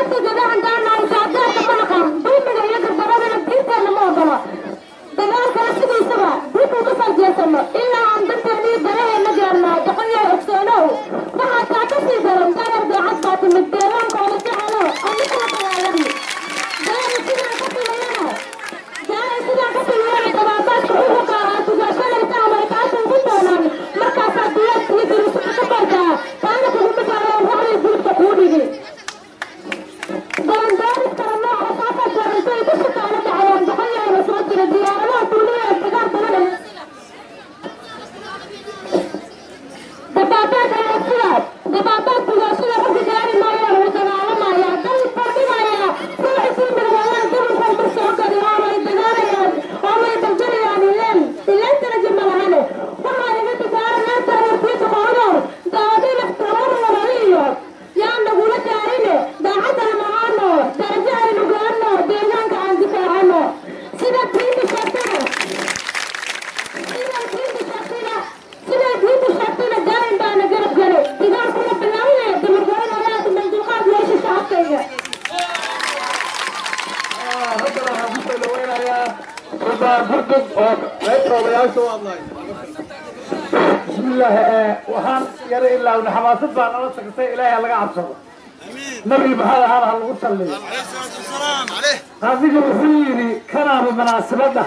dadka gadahan daanahay saadeerka malaqan dulmiga iyo gardaradana diinteenna ma ogolo dagaalkana sidiisaba dib ugu soo jeesano ilaa aan danteennii danaheena gaarnaa doqonyaa ogsoonow waxaa kaa ka sii daran darar daacad baa timid deegaanka ola jecelo anigula dagaalami daara sidaa ka filayana daara sidaa ka filayana dabaabaadka xuquuqa ahaa tugaashanaysa ama kaasa ugu doonaan markaasaa diyaad iyo dirisuka ka bartaa taana kuguma gaaraan waxday guribka kuu dhigi dalandaaris kala nooca saasaa jeerantay ku shaqaala dhacayaan doqonyaana soo jira diyaaradaha duuliya ee dagaalkana leh dabaabaad ayaa sidaas dabaabaad bugaashada ragga gaari maayaan wuu dagaalamayaa dal fardhimayaa ruuxisii midwayaan dumarkan ku soo gadi oomay dagaalayaan oomay daljalayaan ileen ileentana jima lahane waxaa iga dagaalanaa tareertiisa qoodor daadina tabar walaaliyo yaa nagula gaarine daacadana macaano darajo aynu gaarno deegaanka aan difaacano sida tiinta sheegtana sida tiinta sheegtana sida tiinta sheegtana gaarin baana garab gale dagaalkuna bilaabinaya dumargoyn ayaa dhiman dulqaad meesha shacabkayga haddana waxaan ku soo dhaweynayaa sultaan burdug oo qaybta odayaasha u hadlay بسم الله آه، وحان يرى إلا ونحماسد بان الله سكتي إلهي لغا عبسه نبي بحال هذا هلغو صلي هذه الوحيري كان بمناسبة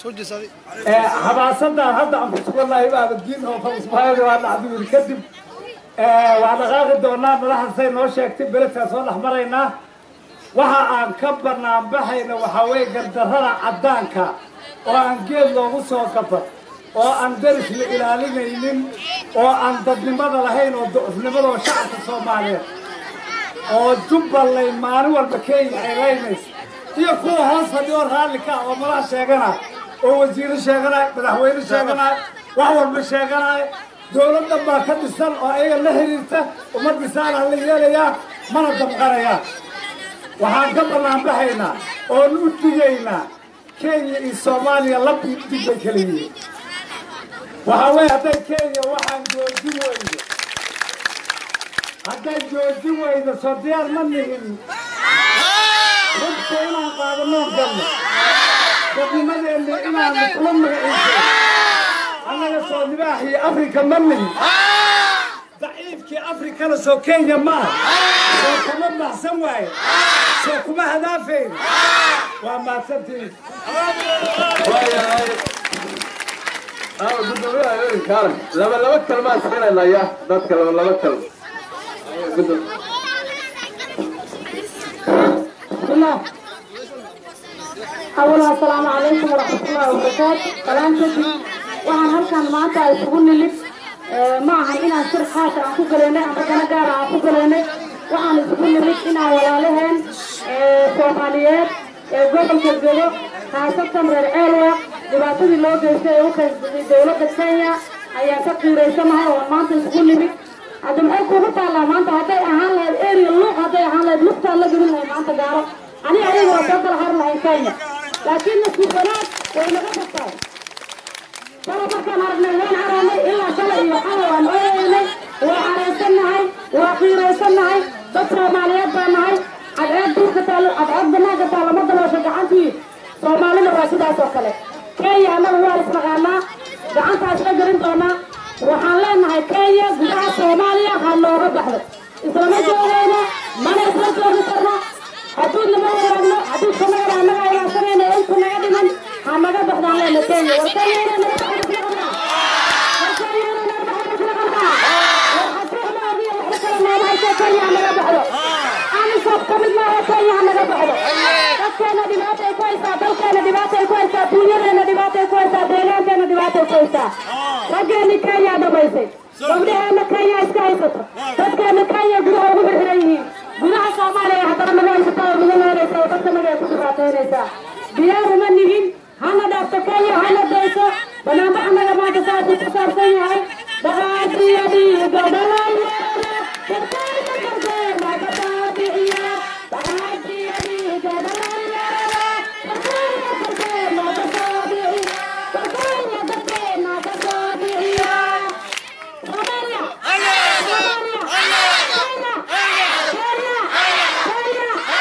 حماسد هذا عم بسم الله يبقى الدين هو فمسبحانه وعلى عدو الكذب وعلى غاغ الدورنا ملاح سين نوشي اكتب بلد فاسون احمرينا waxa aan ka banaanbaxayna waxaa weeye gardarrada caddaanka oo aan geed loogu soo gaban oo aan daris la ilaalinaynin oo aan dadnimada lahayn oo ducufnimada oo shacabka soomaaliyeed oo jubbaland maalin walba kenya ay laynayso iyo kuwa hoos fadhiyo raalli ka ah oo madax sheeganaya oo wasiiro sheeganaya madaxweyne sheeganaya wax walba sheeganaya dowladdan baa ka dhisan oo ayaga la xiriirta ummaddisaana la yeelayaa mana damqanayaa waxaan ka banaanbaxaynaa oon u digaynaa kenya iyo soomaaliya lab iyo dig bay kala yihiin waxaa weeye hadday kenya waxaan joojin weydo hadday joojin weydo soo diyaar ma nihin rugta inaan qaadano galno dadnimadeenna inaan kula magaciiso annaga soo libaaxii afrika ma nihin daciifkii afrikana soo kenya ma aha soo kuma baxsan waaye soo kuma hadaafayn waa mahadsantihiin waayahay ama gudoomiyaha haweenka arag laba laba kalmaan siinanaya dadka laba laba kalma gudoomiye بسم الله أولا السلام عليكم ورحمة الله وبركاته سلام كتب waxaan halkan maanta isugu nimid ma ahan inaan shir khaasa aan ku galaynay ama dana gaara aan ku galaynay waxaan isugu nimid inaan walaalaheen soomaaliyeed ee gobolka joogo khaasatan reer ceelwa dhibaatadii loo geystay ee u kaysatay dowladda kenya ayaan ka qiiraysanahay oo maanta isugu nimid hadda maxay kugu taallaa maanta hadday ahaan lahayd area luuq hadday ahaan lahayd lugtaan la gelin lahayd maanta gaaro ani adiga waa soo kala har lahayn kenya laakiin nasiib wanaag way naga tagtahay shala markaan aragnay waan caraanay ilaa shalay iyo xala waan ooyeynay waa caraysannahay waa qiiraysannahay dad soomaaliyeed baa nahay cadceed duurka taalo cadceed banaanka taalo ma daloosho gacantii soomaalina waa sidaas oo kale kenya annaga waa isnaqaanaa gacantaa isla gelin doonaa waxaan leenahay kenya gudaha soomaaliya ha nooga baxdo islama joogayno mana isla joogi karno hadduud nama waraagno hadduu kamagana annaga ilaashanayna inta naga dhiman ha naga baxdaan leena kenya war kenya inay naga baxdo isla qabnaa war kenya inay naga baxdo isla qabnaa war xasuuqna adiga waxba kale nooma hayso kenya ha naga baxdo anisood ka mid maaha kenya ha naga baxdo dadkeena dhibaata ay ku haysaa dalkeena dhibaata ay ku haysaa dunyadeena dhibaata ay ku haysaa deegaankeena dhibaata ay ku haysaa raggeeni kenya dhamaysay gabdhaheena kenya iska haysato dadkeena kenya gudaha ugu xirxiran yihiin gudaha soomaaliya haddana naga haysataa oo naga leeraysa oo dadka naga ku dhibaataynaysaa diyaar uma nihin hana dhaafto kenya hana dayso banaanbax naga maanta saasuu ku saabsan yahay dhaqaatiya dhiiga dhalaanyarada dadkayna kardeena kabaabiciya dhaqaatiya dhiiga dhalaanyarada dadkayna kardeena kabaabiciya dadkayna dadkeena kabaabiciya Somalia! Somalia! Kenya! Kenya! Kenya!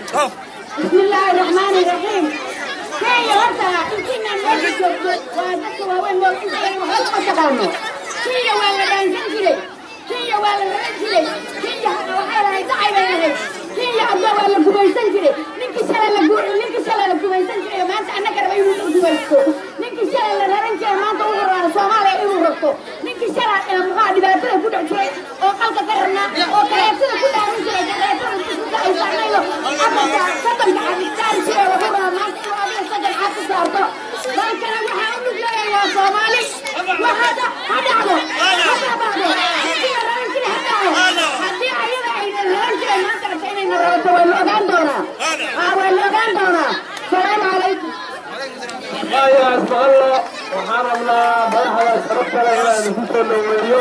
بسم الله الرحمن الرحيم كي هرتا إنتنا نوجد وادك وين وين وحط تقامو كي ولا دانسين كده كي ولا رجلي كي هذا وحلا يدعي بينه كي عبد ولا كويسن كده نكي سلا لجور نكي سلا لكويسن كده ما أنت أنا كده بيقول كويسكو نكي سلا لرن كده ما أنت وهو سومالي إيه ركو نكي سلا مغادي باتنا كده شيء أو قلت كرنا أو كريتنا كده عن كده كريتنا كده يسمعنا أبدا صدق عن التاريخ وهو ما أنت وأبدا صدق حتى صارته لكن أنا هقول لك يا صومالي وهذا هذا هذا هذا بعده نكي رن كده هذا هذه أيضا أيضا رن كده ما تعرفين إن الرب ولا أغان دونا ولا أغان دونا السلام عليكم waayaa ismaqallo waxaan rabnaa madaxda sharafta leh inaan idinku soo dhaweeyo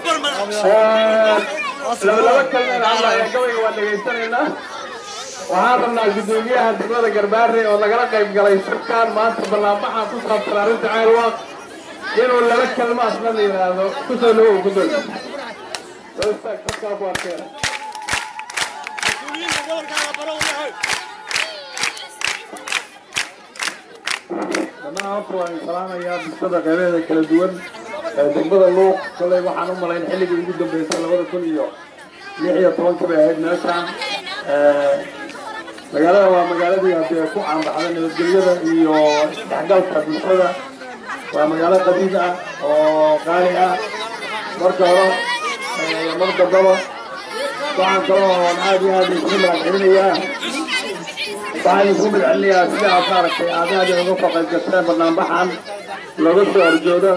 laba laba kalmeen alla ayaa gabayga waa dhegaysanaynaa waxaan rabnaa guddoomiyaha degmada garbaare oo lagala qayb galay shirkaan maanta ballaanbaxa ku saabsan arrinta ceelwaaq inuu laba kalmo asna la yidhaahdo ku soo dhawow guddoomiya soo istaag dadkaa ku arkeena dhammaan horta waan salaamayaa bulshada qeybeeda kala duwan ee degmada luuq kolley waxaan u malayn xilligii ugu dambeysay labada kun iyo lix iyo tobanka bay ahayd meeshaan magaalada waa magaaladii haddee ku caanbaxday nabadgelyada iyo isdhexgalka bulshada waa magaalo qadiid ah oo qaali ah marka hore mar dambaba waxaan kaloo aad iyo aad isku mahadcelinayaa waxaan isku madcelinayaa sida aad maaragtay aad aad uga soo qayb gasteen barnaambaxan looga soo horjoodo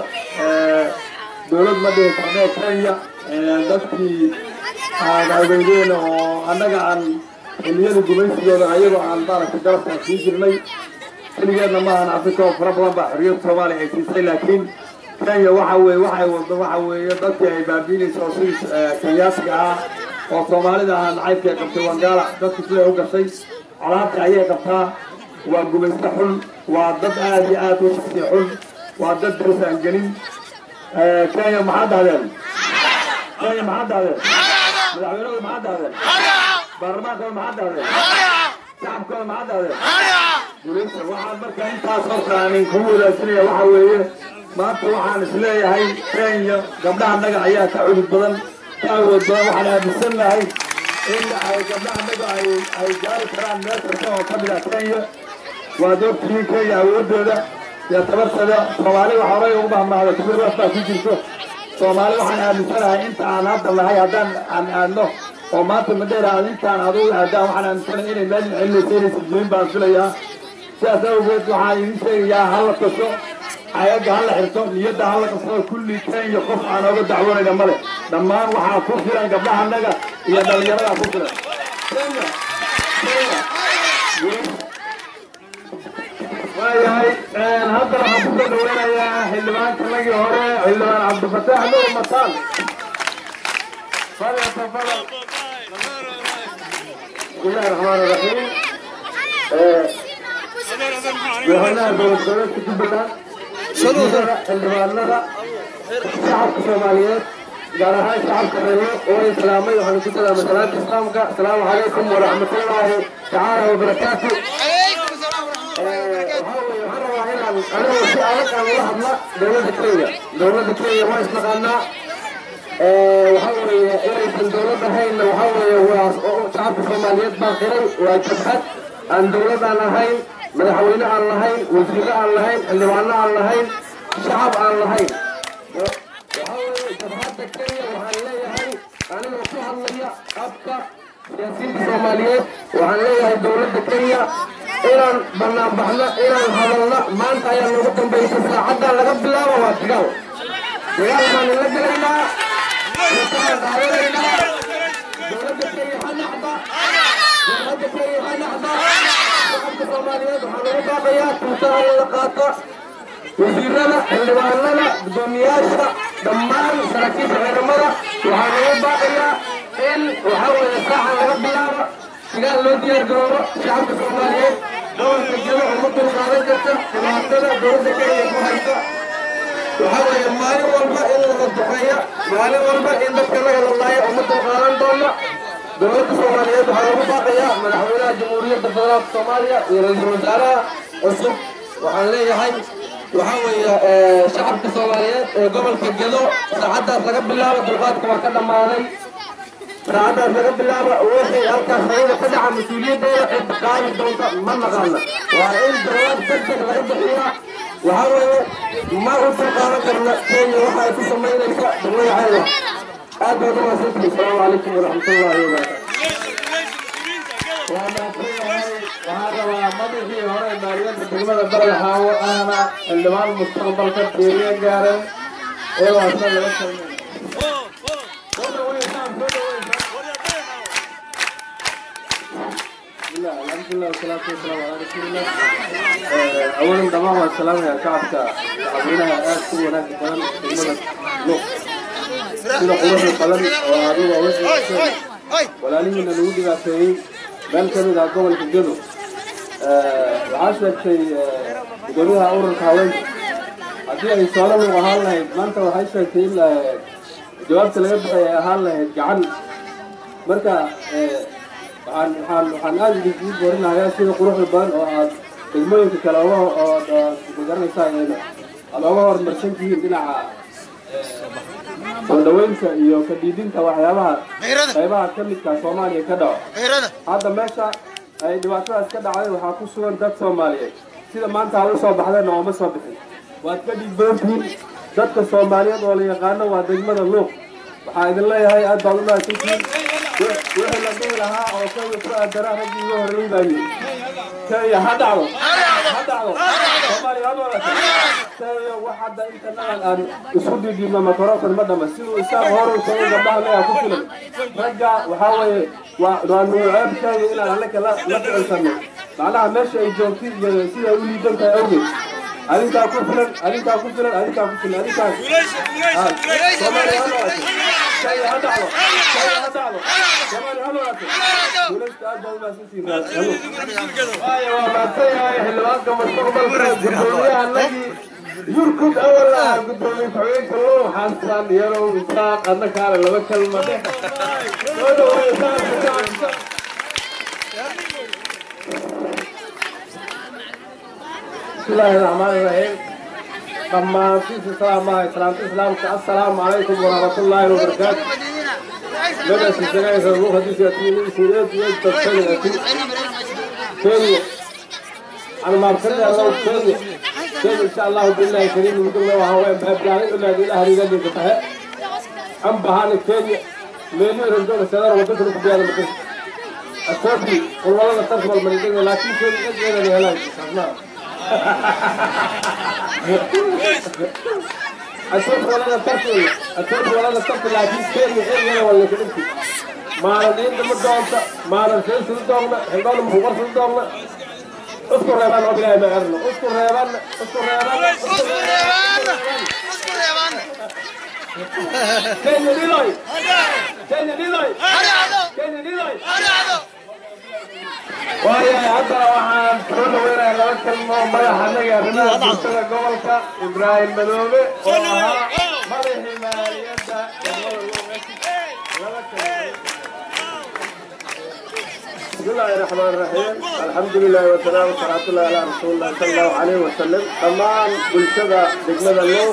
dowlad ma dhihi karnee kenya dadkii aan adeegeen oo annaga aan xilliyada gumaysigooda ayagoo aan maaragtay garabkaan sii jirnay xilligeedna maahan afrika oo fara badan baa xorriyadda soomaaliya ay siisay laakiin kenya waxa weeye waxay wado waxa weeye dadkii ay baabiinaysa oo sidii kenyaasiga ah oo soomaalida ahaa nacaybkii ay qabtay wangaala dadkii siday u gashay colaadka ayay qabtaa waa gumaysto xun waa dad aad iyo aad u shaqsi xun waa dad daris aan gelin kenya maxaa dhahdeen kenya maxaa dhahdeen madaxweynahooda maxaa dhahdeen baarlamaankooda maxaa dhahdeen shacabkooda maxaa dhahdeen gulaysta waxaan marka intaas horta aanin kugu wadaagsanaya waxa weeye maanta waxaan isleeyahay kenya gabdhaha naga ayaa ka cudud badan ka awood badan waxaan aaminsan lahay in ay gabdhaha naga ay ay gaari karaan meel kasta oo ka mid ah kenya waad ogtihiin kenya awoodooda iyo tabartada soomaali waxa horay ugu mahmahda kibirwaas baa ku jirto soomaali waxaan aaminsanahay inta aan hadda nahay haddaan aan aadno oo maanta madheera aad intaan adugu aadaan waxaan aaminsanahay inay meel cillaysa inaysan jirin baan filayaa sidaas awgeed waxaan idin sheegayaa hala tasho ayaga hala xirto niyadda hala qabsado kulli kenya qof aan oga dacwoonayna male dhammaan waxaa ku filan gabdhaha naga iyo dhalinyarada ku filan kenya kenya waayahay hadda waxaan ku soo dhaweynayaa xildhibaankanagii hore xildhibaan cabdifataax nuur mataan fadal tafadal bismillahi raxmaan raxiim madaxweynaha dowlad goboleedka jubbaland wasiirada xildhibaanada shacabka soomaaliyeed gaar ahaan shacabka reebo oo islaamay waxaanu ku salaamay salaanta islaamka asalaamu calaykum waraxmatullaahi tacaala wabarakaatu anigu si adag aan ula hadla dowladda kenya dowladda kenya waa isnaqaanaa waxa weeye inaysan dowlad ahaynna waxa weeye waa shacabka soomaaliyeed baa qiray waa jabhad aan dowlad aan ahayn madaxweyne aan lahayn wasiire aan lahayn xildhibaano aan lahayn shacab aan lahayn waxa weeye jabhadda kenya waxaan leeyahay anigoo ku hadlaya afka siyaasiyiinta soomaaliyeed waxaan leeyahay dowladda kenya inaan banaan baxno inaan hadalno maanta ayaa noogu dambaysay saacaddan laga bilaabo waa dagaal dagaal baan ila gelaynaa rukaan qaadanaynaa dowladda kenya ha naxda dowladda kenya ha naxda shacabka soomaaliyeed waxaa lagu baaqayaa tuutaha la qaato wasiirada xildhibaanada gudoomiyaasha dhammaan saraakiisha ciidamada waxaa lagu baaqayaa in waxaa weeye saacan laga bilaabo sigaal loo diyaar garoobo shacabka soomaaliyeed gobolka jiro uma dulqaadan karta dhibaatada dowladda kenya ku haysa waxaa weeye maalin walba in laga duqeeya maalin walba in dadka laga lalaayo uma dulqaadan doono dowladda soomaaliyeed waxaa lagu baaqayaa madaxweynaha jamhuuriyadda federaalka soomaaliya iyo ra-iisul wasaaraha cusub waxaan leeyahay waxaa weeye shacabka soomaaliyeed ee gobolka gedo saacaddaas laga bilaabo dulqaadka waa ka dhammaaday saacaddaas laga bilaabo wixii halkaas hawada ka dhaca mas-uuliyaddeeda cid qaadi doonta ma naqaana waa in jawaab degdeg laga bixiyaa waxaa weeye ma u dulqaadan karna kenya waxa ay ku samaynaysa dawlayaceeda aad baad u mahadsantihin asalaamu calaykum waraxmatullaahi wabarakaatu waxaa rabaa madaxii hore maaliyadda degmada baled haawo ahna xildhibaan mustaqbalka beeriye gaaren ee waasna laga kulmay alxamdulilah wasalaatu wasalaamu calaa rasuulillah awalan dhamaan waan salaamayaa shacabka shacabweynaha aad ku wanaagga badan degmada luuq sida quruxda badan oo adigu wixii walaalihiina lagu dhibaateeyey meel ka mid ah gobolka gedo waxaa sheegtay gudoomiyaha ururka haweenka haddii ay soola luuq ahaan lahayd maanta waxay sheegtay in jawaabta laga bixay ay ahaan lahayd gacan marka waxaan waxaan waxaan aada idinkugu boorinahayaa sida quruxda badan oo aad degmooyinka kale oga oo magaranaysaa aad oga horumarsan tihiin dhinaca soo dhaweynta iyo ka dhiidinta waxyaabaha qaybaha ka midka soomaaliya ka dhaco hadda meesha ay dhibaatadaas ka dhacday waxaa ku sugan dad soomaaliyeed sida maanta aad u soo baxdeenna ooma soo bixin waad ka dhiig badan tihiin dadka soomaaliyeed oo la yaqaano waa degmada luuq waxaa idin leeyahay aad baad u mahadsantihiin wixii la dhihi lahaa oo kenya ku aadara raggii ugu horreyn baa yidhi kenya ha dhacdo ha dhacdo soomaaliya ha noolata kenya wax hadda inta nagan aan isu dhidhiibno makarofan ma dhama siduu isaaq hore u tagay gabdhaha leeyaha ku filan ragga waxaa weeye waa waa nuuceeb kenya inaan annaka la la ficinsano macnaha meesha ay joogtid iyo sida u liidan tahay awgeed adinkaa ku filan adinkaa ku filan adinkaa ku filan adinkaa soomaaliya ha noolato kenya ha dhacdo kenya ha dhacdo soomaaliya ha noolato guulaysta aad baa u mahadsantihiin waayo waa mahadsan yahay xildhibaanka mustaqbalka gudoomiyaha nagii yurkud awal ah gudoomiye ku-xigeenka loo xasan yarow isaaq adna kaale laba kalma dhex soo dhaweeya shacabka shacabka بسم الله الرحمن الرحيم dhammaan siisa salaamaha islaamta islaamka assalaamu calaykum waraxmatullaahi wabarakaatu magaasi sagaysa ruux hadiisi atiini isireed iyo dadkani ati kenya aan maarkada allow kenya kenya insha allahu billahi kariim mudugna waa haween baabjaalay ilaad ilaah rigadinka tahe an bahani kenya meelii ranjooga sadar waddanka ku biyaada makas asoobi qurwalada tarkabal maridada laakiin kenya egeedan helaan kasnaa أشوف ولا نتركه أشوف ولا نتركه لكن كير يغير ولا ولا كنتي ما ردين دم الدولة ما ردين سل الدولة هنقول مخبر سل الدولة اذكر ريبان وبلا ما غيرنا اذكر ريبان اذكر ريبان اذكر ريبان كين ليلاي كين ليلاي كين ليلاي waayo haddana waxaan soo dhaweynayaa laba kalmo madaxa naga arrimaha bulshada gobolka ibraahim madoobe oo ahaa madaxii maaliyadda بسم الله الرحمن الرحيم الحمد لله والسلام والصلاة الله على رسول الله صلى الله عليه وسلم تمام بلشدة دقمة اللوق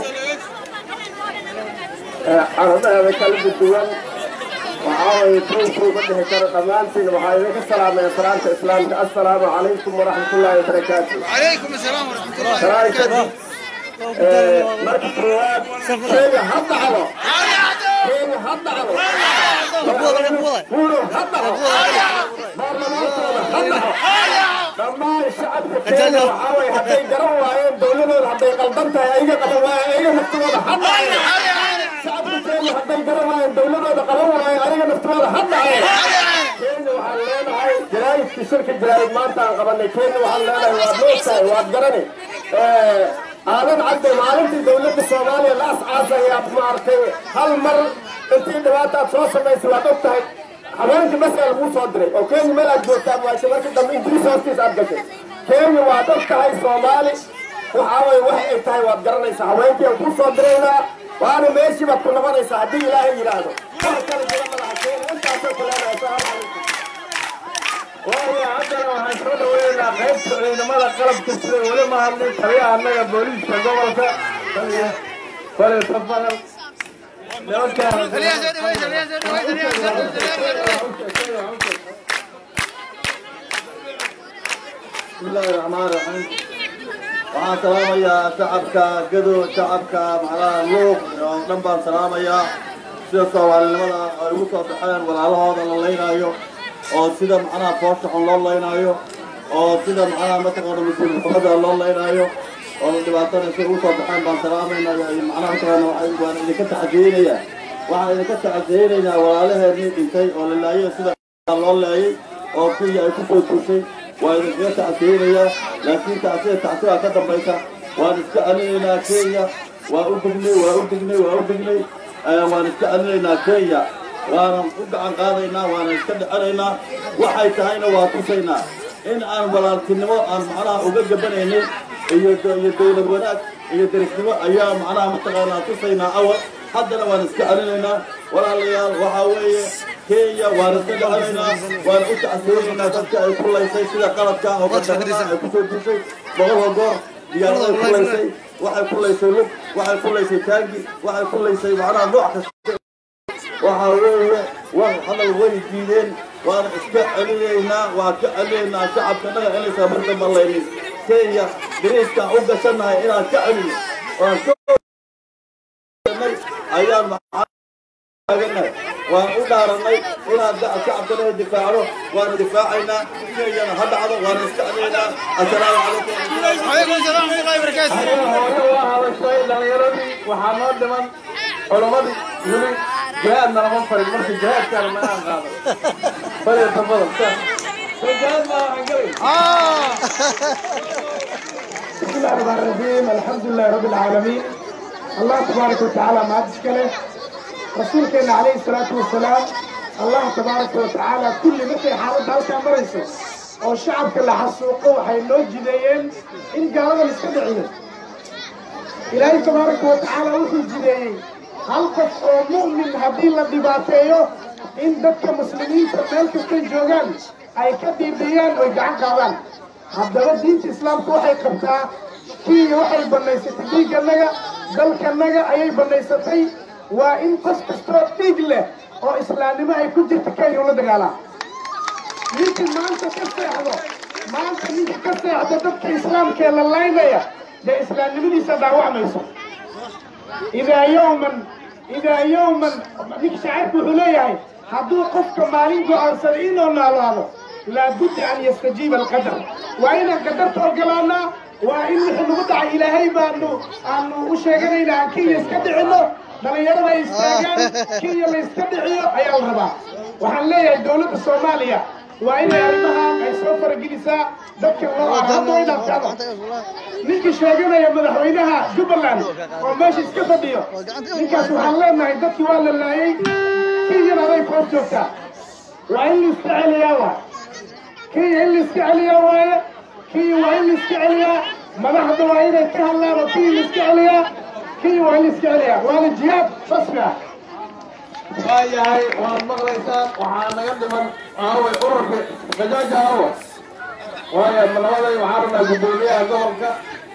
عرضها بكلب الدول وعاوي توفوا بدها كرة أمانتين وحايلك السلام يا سلامة إسلامك السلام عليكم ورحمة الله وبركاته وعليكم السلام ورحمة الله سلام مركز رواد كيف حط على كيف حط على قولوا حط على dhammaan shacabka kenya waxaa way hadday garan waayeen dowladooda hadday qaldan tahay ayaga qaban waayeen ayaga naftooda ha dhaceen shacabka kenya hadday garan waayeen dowladooda qaban waayeen ayaga naftooda ha dhaceen kenya waxaan leenahay jaraa'idkii shirka jaraa'id maanta aan qabanay kenya waxaan leenahay waad noogtahay waad garani aadan cadde maalintii dowladda soomaaliya la ascaasaya maaragtay hal mar intii dhibaataad soo samaysay waad og tahay haweenka bas aa laguu soo diray oo kenya meel aad joogtaan waayse marka dambe ingiriis hoostiis aad gashay kenya waad og tahay soomaali waxaa waye wax ay tahay waad garanaysaa haweenkii aan kuu soo diraynaa waana meeshii baad ku noqonaysaa haddii ilaahay yidhaahdo wax kale jira madaxa kenya intaas intaasa kuleedahay asalaamu calaykum waayo haddana waxaan soo dhaweynaynaa qaybta ciidamada qalabka sida weli ma hadlin taliyaha annaga booliiska gobolka taliya fale tafadal بسم الله الرحمن الرحيم waxaan salaamayaa shacabka gado shacabka macnaha luuq oo dhan baan salaamayaa sida soomaalinimada ay ugu soo baxeen walaalahooda la laynaayo oo sida macnaha foosha xun loo laynaayo oo sida macnaha mataqaana mas-uuliyadda loo laynaayo oo dhibaatana sida ugu soo baxeen baan salaamaynaa macnaha mataqaana waxaan waan idinka taxadiyeynayaa waxaan idinka taxadiyeynaynaa walaalaheenii dhintay oo la laayay sida loo laayay oo kenya ay kusoo tuushay waa idinkaga tacsiyeynayaa laakiin tacsiya tacsiyaa ka dambaysa waan iska celinaynaa kenya waa u dignay waa u dignay waa u dignay waan iska celinaynaa kenya waanan u gacan qaadaynaa waanan iska dhicinaynaa waxay tahayna waa tusaynaa in aan walaaltinimo aan macnaha uga gabanaynay iyo iyo dowlad wanaag iyo derisnimo ayaa macnaha mataqaanaa tusaynaa awal haddana waan iska celinaynaa walaalayaal waxaa weeye kenya waan iska dhicinaynaa waan u tacsiyeynaynaa dadka ay ku laysay sida qalabka oo qadarada ay kusoo dushay boqolka goor diyaaraday ku laysay waxay ku laysay lug waxay ku laysay taangi waxay ku laysay macnaha nooc kasta waxaa weeye war hadal way diideen waana iska celinaynaa waan ka celinaynaa shacabka naga inaysa marka malaynin kenya dariiskaan u gashannahay inaan ka celino waan ka ayaan taaganahay waan u dhaaranay inaan shacabkanaga difaacno waana difaacaynaa kenyana ha dhacdo waana iska celinaynaa assalaamu calaykum وعليكم السلام ورحمة الله وبركاته aniga hooyo waa hadashay dhalinyaradii waxaa noo dhiman culamadii weli jihaadna lama farin marka jihaadkaana ma aan qaadan fadhiya tafadal soo jihaad ma aan gelin بسم الله الرحمن الرحيم الحمد لله رب العالمين الله تبارك وتعالى ما تشكله رسولك عليه الصلاة والسلام الله تبارك وتعالى كل مثل حارد هالكا مريسو oo shacabka la xasuuqo waxay loo jideeyeen in gaalada la iska dhiciyo ilaahay tabaaraka wa tacaala wuxuu jideeyey hal qof oo mu'min haddii la dhibaateeyo in dadka muslimiinta meel kastay joogaan ay ka dhiibiyaan oy gacan qaadaan haddaba diinta islaamka waxay qabtaa kenya waxay bannaysatay dhiigganaga dalkanaga ayay bannaysatay waa in qof kastoo dhiig leh oo islaamnimo ay ku jirta kenya ula dagaalaa ninka maanta ka seexdo maanta ninka ka seexda dadka islaamkee la laynaya dee islaamnimadiisa dhaawacmayso idaa yowman idaa yowman ninka shacairku wuxuu leeyahay hadduu qofka maalin go'aansaday inuu noolaado laabudda an yastajiiba alqadar waa inaan qadarta ogolaanaa waa in wixii nagu dhacay ilaahay baanu aanu u sheeganaynaa aan kenya iska dhicinno dhallinyarada ay istaagaan kenya la iska dhiciyo ayaa la rabaa waxaan leeyahay dowladda soomaaliya waa inay arrimahan ay soo faragelisaa dadka loo hadda way dhaaftaado ninkii sheeganaya madaxweynaha jubbaland oo meesha iska fadhiyo ninkaas waxaan leenahay dadkii waa la laayay kenyana aday koor joogtaa waa in la iska celiyaa waa kenya in la iska celiyaa waaye kenya waa in la iska celiyaa madaxda waa inay ka hadlaan oo kenya la iska celiyaa kenya waa in la iska celiyaa waana jihaad rasmi ah waayahay waad maqlaysaan waxaa naga dhiman aaway ururka gajaaja aawa waaya labaday waxaa rabnaa guddoomiyaha gobolka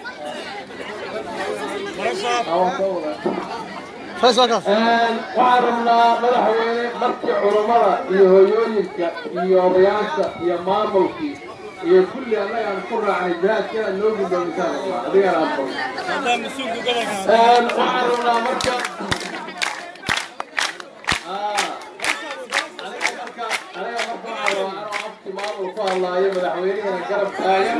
waxaan rabnaa madaxweyne markii culummada iyo hooyooyinka iyo odayaasha iyo maamulkii iyo kulli annaga aan ku raacnay jihaadkeeda noo guddoomisaan adigaan aan qabo waxaan rabnaa marka maamul ku hadlaayo madaxweynihina garab taagan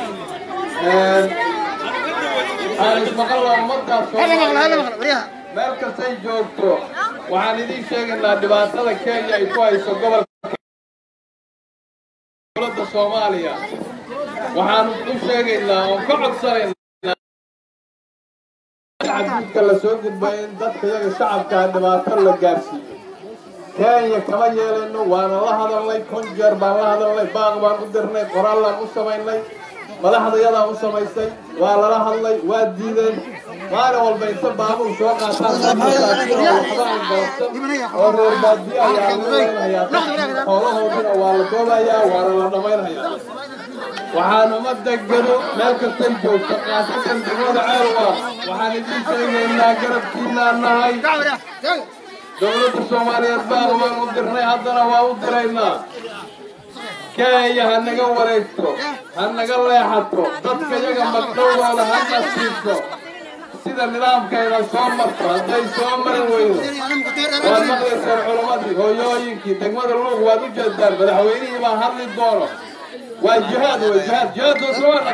aan ismaqalnaa ummadaas Soomaaliyeed. meel kastay joogto waxaan idiin sheegaynaa dhibaatada kenya ay ku hayso gobolka dowladda soomaaliya waxaan u sheegaynaa oon ka codsanaynaa xadgudka la soo gudbay in dadka iyaga shacabkaa dhibaato la gaarsiiyo kenya kama yeelayno waana la hadalnay kun jeer baan la hadalnay baaq baan u dirnay qoraallaan u samaynay madaxdayadaa u samaysay waa lala hadlay waa diideen maalin walba inta baabuur soo qaataan waxbaan goobsan oo reer baadiye ayaa laleynhayaa xoolahoodina waa la doobayaa waana la dhammaynhayaa waxaan ummadda gado meel kastay joogto qaasatan degmada ceelwa waxaan idiin sheegaynaa garabkiinaan nahay dowladda soomaaliyeed baanu waan u dirnay haddana waa u diraynaa kenya ha naga wareegto ha naga leexato dadka yaga magdhowdooda ha nasiibto sida nidaamkayna soo marto hadday soo mari weydo waad maqlaysaan culammadii hooyooyinkii degmada luuq waad u jeedaan madaxweynihii baa hadli doono waa jihaad wey jihaad jihaaddoosna waa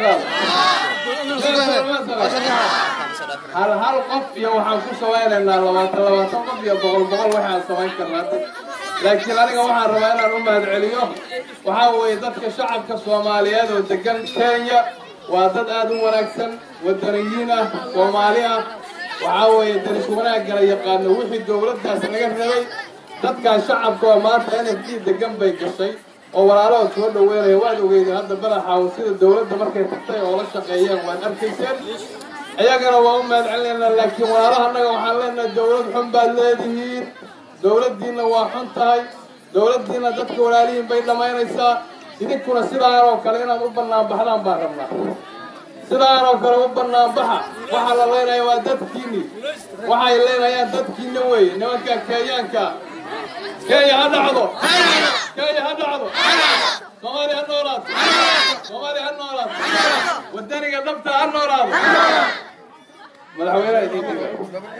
dhaqaal hal hal qof iyo waxaan ku samaynaynaa labaatan labaatan qof iyo boqol boqol waxaan samayn karnaa laakiin aniga waxaan rabaa inaan u mahad celiyo waxaa weeye dadka shacabka soomaaliyeed oo degan kenya waa dad aad u wanaagsan wadaniyiin ah soomaali ah waxaa weeye daris wanaaggala yaqaano wixii dowladdaas laga rabay dadkaas shacabka oo maanta n f d degan bay gashay oo walaalahood soo dhaweynaya waad ogeydeen hadda badaxaawo sida dowladda markay tagtay oo la shaqeeyeen waad arkayseen iyagana waa u mahad celinaynaa laakiin walaalaha annaga waxaan leenahay dowlad xun baad leedihiin dowladdiinna waa xun tahay dowladdiinna dadka walaalihiin bay dhammaynaysaa idinkuna sidaan oo kale inaad u banaanbaxdaan baan rabnaa sidaan oo kale u banaanbaxa waxaa la leenaya waa dadkiinni waxay leenayaan dadkiinna weeye nimanka kenyaanka kenya ha dhacdo kenya ha dhacdo soomaali ha noolaato soomaali ha noolaato wadaniga dhabta ha noolaado madaxweynaha idin dhiga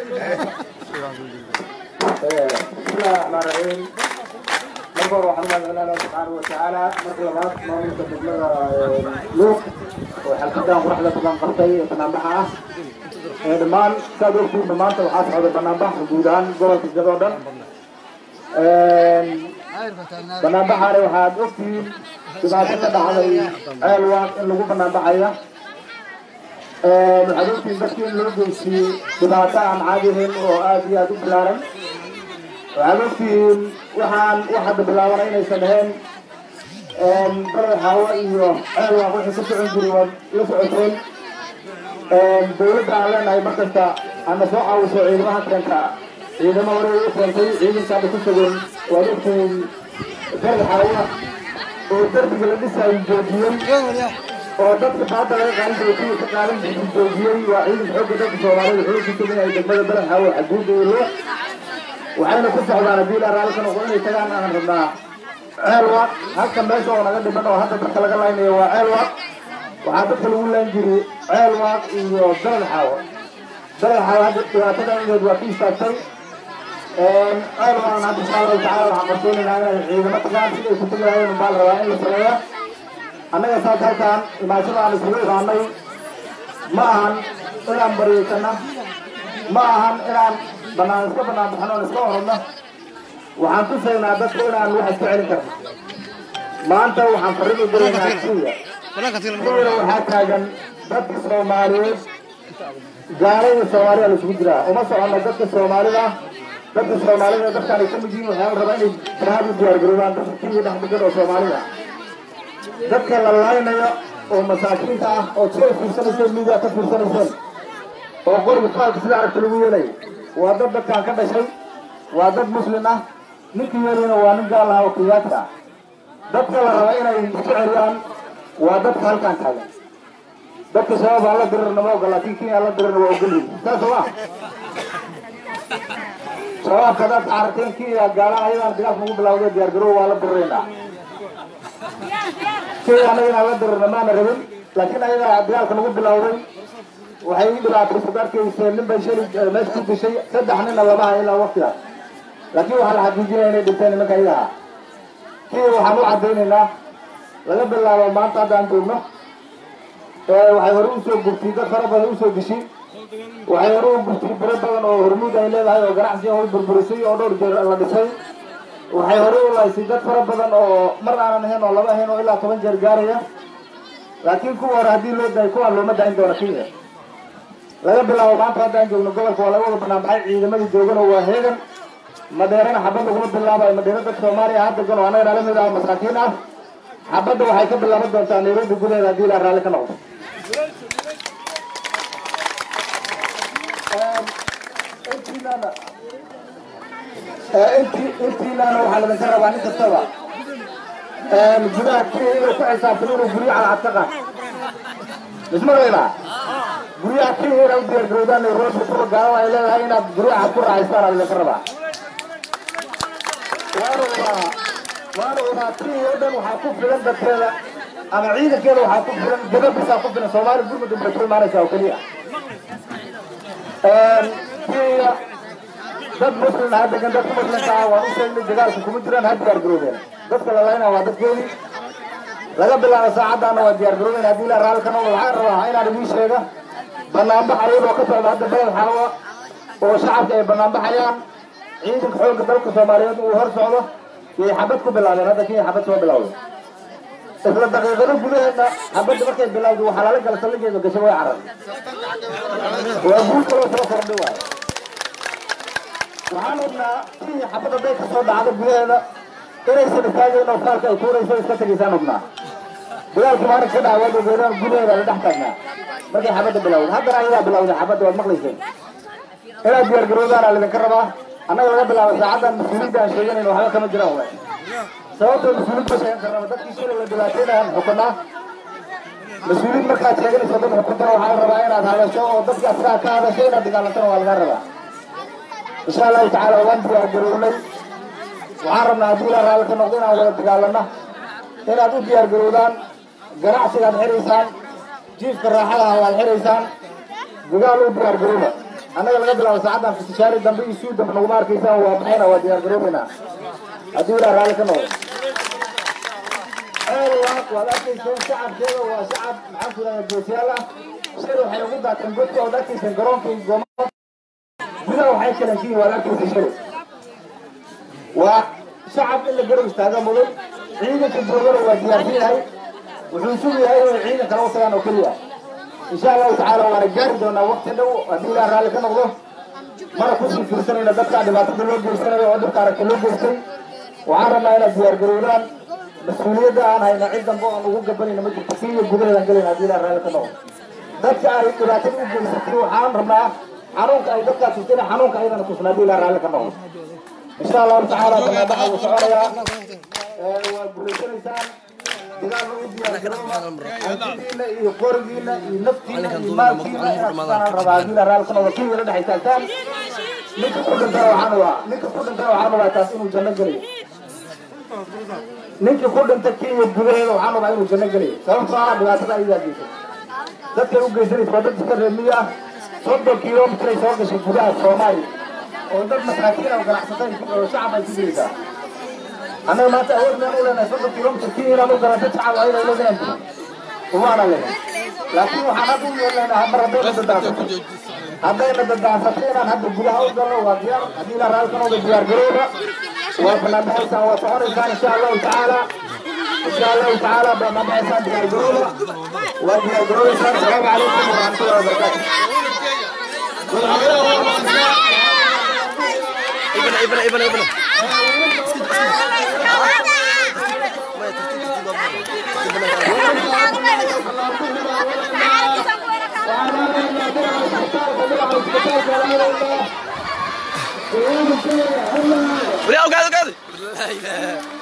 bismillahi raxmaan raxiim marka hore waxaan umahad celinaa subxaana watacaala marka labaad maamulka degmada luuq oo xalkadan quraxda badan qabtay ee banaanbaxa ah ee dhammaan saad ogtiinba maanta waxaa socda banaanbax guud ahaan gobolka jado dhan banaanbaxaani waxaad ogtihiin dhibaato ka dhacday ceelwaaq in lagu banaanbaxaya waxaad ogtihiin dadkii in loo geysiyey dhibaato aan caadi ahayn oo aad iyo aad u bilaaran waxaad ogtihiin waxaan wax hadda bilaabana inaysan ahayn baled xaawo iyo ceelwaaq wixii ka socon jiray waad la socoteen dowladda aan leenahay markasta ana soo caawiso ciidamaha keenta ciidamo hore u keentay ciidankaaba ku sugan waad ogtihiin baled xaawo oo darbiga la dhisaayo joojiyey oo dadka baada laga qaadan jiray kuwii ka qaadan jiray joojiyey waa ciidanka xoogga dalka soomaalida wuxuu ku sugan yahay degmada baled xaawo xaduudda iyo loo waxayna ku socdaan haddii ilaa raalli ka noqdo inay tagaan aan rabnaa ceelwaaq halka meesha oo naga dhiman oo hadda dadka laga laynayo waa ceelwaaq waxaa dadka lagu layn jiray ceelwaaq iyo dalal xaawo dalal xaawo hadda dhibaatada ineed waa ka istaagtay ceelwaaqna hadda insha allahu tacaala waxaan qarsoonaynaa inay ciidamo tagaan siday ku tagi lahayen baa la rabaa in la sameeya annaga saas halkaan imaashada aan isugu imaanay ma ahan inaan baryaysanna ma ahan inaan banaan iska banaan baxno oon iska orodno waxaan tusaynaa dadka inaan wax iska celin karno maanta waxaan farriin u diraynaa kenya kenya waxaa taagan dadka soomaaliyeed gaalo iyo soomaaliya la isugu jiraa uma socono dadka soomaalida dadka soomaalida dadkaan ay ka mid yihiin waxaa la rabaa inay jihad u diyaargaroobaan dadka kenya dhex degan oo soomaalida dadka la laynayo oo masaakiinta ah oo sida fiirsanayseen miidiya ka fiirsanayseen oo qoriga faalka sida aragta lagu yeelayo waa dad dadkaan ka dhashay waa dad muslim ah ninka yeelayna waa nin gaal ah oo kiyaadka ah dadka la raba inay isku celiyaan waa dadka halkaan taagan dadka shabaab aan la dirirna ma ogola laakiin kenya aan la dirirna waa ogolyihin saas oo ah shabaabka dadka aragteen kenya gaalaha ayadaan dagaalka ugu bilawday diyaargarow waa la diriraynaa kenya anaga inaan la dirirna maana rabin laakiin ayadaa dagaalka nagu bilawday waxay ii dhibaatay sudarkayseen nin bay shali meesha ku dishay saddex nina lama hayo ilaa waqtigaas laakiin waxaa la xaqiijinaya inay dhinteen nimanka iyaga ah kii waxaan u caddaynaynaa laga bilaabo maanta hadda aan joogno waxay hore usoo gurtay dad fara badan usoo dishay waxay hore u gurtay biro badan oo hormuud ay leedahay oo ganacsiga hoy burburisay oo dhowr jeer la dhisay waxay hore u laysay dad fara badan oo mar aanan ahayn oo laba ahayn oo ilaa toban jeer gaaraya laakiin kuwa hore haddii loo daayay kuwaan looma daayin doona kenya laga bilaabo maanta haddaan joogno gobolka waa laga wada banaanbaxay ciidamadii joogana waa heegan madheerana xabad laguma bilaabayo madheero dad soomaaliya hadda gano annaga nala mid ah masaakiin ah xabadda waxay ka bilaaban doontaa nairobi gudaheeda haddii ilaa raalli ka noqdo intiinana intii intiinana waxaa laydinka rabaa nin kastaba gudaha kenya inuu ku xisaabtamo inuu guryo calacad ka qaad mismaqlaynaa guryaha kenya inaa u diyaargarowdaan nairobi kuwa gaalada ay leedahay inaad guryaha ku raaxaystaan aa laydinka rabaa waana ogaa waana ogaa kenya oo dhan waxaa ku filan dadkeeda ama ciidankeeda waxaa ku filan gababisaa ku filan soomaali gurmudun bay ku imaanaysaa oo keliya kenya dad muslim ha degan dadka muslimka ah waan u sheegnay dagaalka kuma jiraan ha diyaar garoobeen dadka la laynaa waa dadkoodii laga bilaabo saacaddaana waa diyaar garoobeen haddii ilaa raalli ka noqdo waxaan rabaa inaan idiin sheega banaanbax ayadoo ka socda hadda beled xaawa oo shacabka ay banaanbaxayaan ciidanka xoogga dalka soomaaliyeed uu hor socdo yay xabad ku bilaabeen hadda kenya xabad soo bilowday isla daqiiqado gudaheedna xabadda markay bilowday waxaa lala gala salligeeda gashay way carar waa guul kaloo soo kordhay waayo waxaan ognaa kenya xabad hadday ka soo dhacdo gudaheeda inaysan istaagayn oo faalka ay tuurayso iska tegaysaan ognaa dagaalkii maalin ka dhaca waad ogeedaan gudaheeda la dhex taagnaa markay xabadda bilowday haddana ayadaa bilowday xabadda waad maqlayseen inaad diyaar garoodaan aa lidinka rabaa annaga laga bilaabo saacaddan mas-uuliyadda aan sheeganayno waxba kama jiraan waay sababtoo mas-uuliyad ma sheegan karnaba dadkii shalay la dhibaateynayan xukunaa mas-uuliyad markaad sheeganayso dad xukuntana waxaa la rabaa inaad hadasho oo dadka asaga ka hadasho inaad dagaalantana waa laga rabaa insha allahu tacaala waan diyaar garownay waxaan rabnaa haddii ilaa raalli ka noqdo inaan wada dagaalano inaad u diyaar garowdaan ganacsigaad xiraysaan jiifka raaxadaha waad xiraysaan dagaal u diyaar garowda annaga laga bilaabo saacaddan fistishaari dambe iyo suu dambe naguma arkaysaan waa maxayna waa diyaar garoobaynaa haddii ilaa raalli ka noqdo ceelwaaq waad arkayseen shacabkeeda waa shacab maxaan ku yidhahdaa geesiyaal ah shalay waxay ugu daateen godka ood arkayseen garoonka iyo goomada gudaha waxay kalansiin waad arkayseen shalay waa shacab in la garab istaaga muday ciidanka joogana waa diyaarsan yahay wuxuu sugu yahay inay ciidan kala u tagaan oo keliya insha allahu tacaala waana gaari doonaa waqti dhow haddii ilaa raalli ka noqdo mana kusii fiirsanayna dadka dhibaatada loo geysanayo oo dadka aragta loo geystay waxaan rabnaa inaad diyaar garoodaan mas-uuliyadda aan hayna cid dambe aan ugu gabanayna ma jirto kenya gudaheedaan gelayna haddii ilaa raalli ka noqdo dadka ay dhibaatada u geysatay waxaan rabnaa xanuunka ay dadkaa tusina xanuunka ayadana tusna haddii ilaa raalli ka noqdo insha allahu tacaala banaanbaxa wuu soconayaa waa guulaysanaysaan dagaalna u diyaargarooba iyo qorigiina iyo naftiina iyo maalkiina inaad kusaan rabaa haddii ilaa raalli ka noqdo kenya la dhex istaagtaan ninka ku dhintana waxaan waa ninka ku dhintana waxaan rabaa taas inuu janno gelayo ninkii ku dhintay kenya gudaheeda waxaan rabaa inuu janno gelayo sababtoo ah dhibaatada ayadaa geysay dadkay u geysanaysa waa dad iska reemiyo ah soddon kilomitray soo gashay gudaha soomaaliya oo dad masaakiin oo ganacsatay oo shacab ay ku jiraysaa annaga maanta awood meen u leenahay soddon kilomitr kenya inaan u gala dad shacab ayada leedahan umaana leedahay laakiin waxaan hadda u yeelnaynaa mar haddayna dadaansato haddayna dadaansato inaan hadda gudaha u galno waa diyaar haddii ilaa raalli ka noqdo diyaar garowda waa banaanbaxaysaan waa soconaysaan insha allahu tacaala insha allahu tacaala banaanbaxaysaan diyaar garowda waa diyaar garowdaysaan asalaamu calaykum waraxmatullahi wabarakaatu ابن ابن ابن ابن ولا قاعد قاعد لا اله